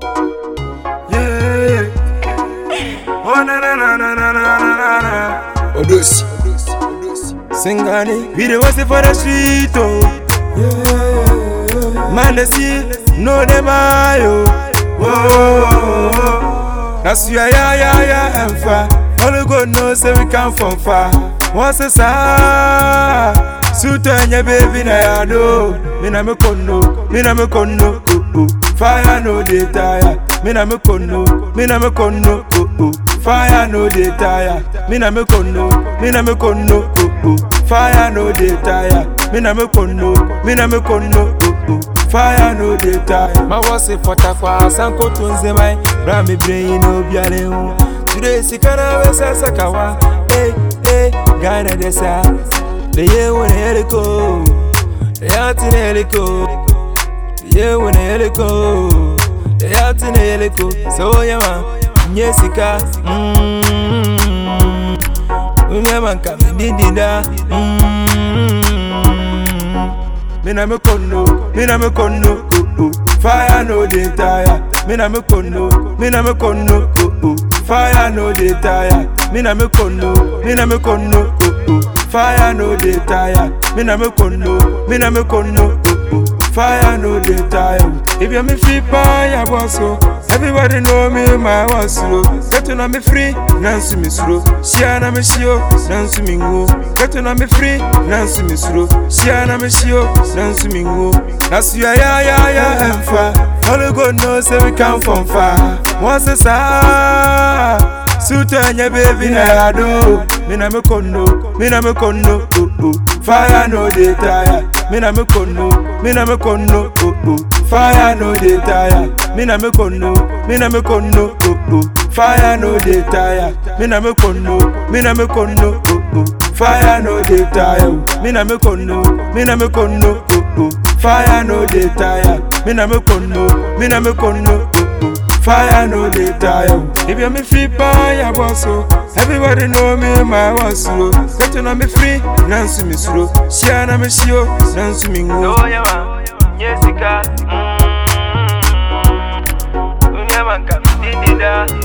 Yeah. Oh na na na na na na na na. Odosi. Singani, we dey wait for the street oh. Yeah. Man they see, no them eye oh. Whoa. That's ya ya ya ya and far. Only God knows say we come from far. Once a sa, suit and your baby na ya do. Me na me kono, me na me kono. Oh, oh. Fire no dey tire. Me na me kono, me na me kono. Oh, oh. Fire no dey tire. Me na me kono, me na me kono. Oh, oh. Fire no dey tire. Me na me kono, me na me kono. Oh, oh. Fire no dey tire. Ma wasi fota kwa sanko tunze mai. Bra mi brain no biare hu. Today sikana we sasa kawa. Hey hey, Ghana desa. The year when heliko, the yacht in heliko. The year when heliko, the yacht in heliko. So yama, nyesika. Mmm. Unyama kami didida. Mmm. Me na me kono, me na me kono, oh oh. Fire no dey tire. Me na me kono, me na me kono, oh oh. Fire no dey tire. Me na me kono, me na me kono, oh oh. Fire no dey tire. Me na me kono, me na me kono, oh oh. Fire no dey tire. If you me free fire boss oh. Everybody know me my was slow. Get to know me free, nansu me slow. Shia na me shio, nansu me ngo. Get to know me free, nansu me slow. Shia na me shio, nansu me ngo. That's ya ya ya ya and far. Only God knows say we come from far. Once a sa, suit and your baby na ya do. Me na me kono, me na me kono, oh oh. Fire no dey tire. Me na me kono, me na me kono, oh oh. Fire no dey tire. Me na me kono, me na me kono, oh oh. Fire no dey tire. Me na me kono, me na me kono, oh oh. Fire no dey tire. Me na me kono, me na me kono, oh oh. Fire no dey tire. Me na me kono, me na me kono, oh oh. Fire no dey tire. If you me free fire boss oh. Everybody know me my was slow. Get to know me free, nansu me slow. Shia na me shio, nansu me ngo. So yama, nyesika. Mmm. Unyama kami didida.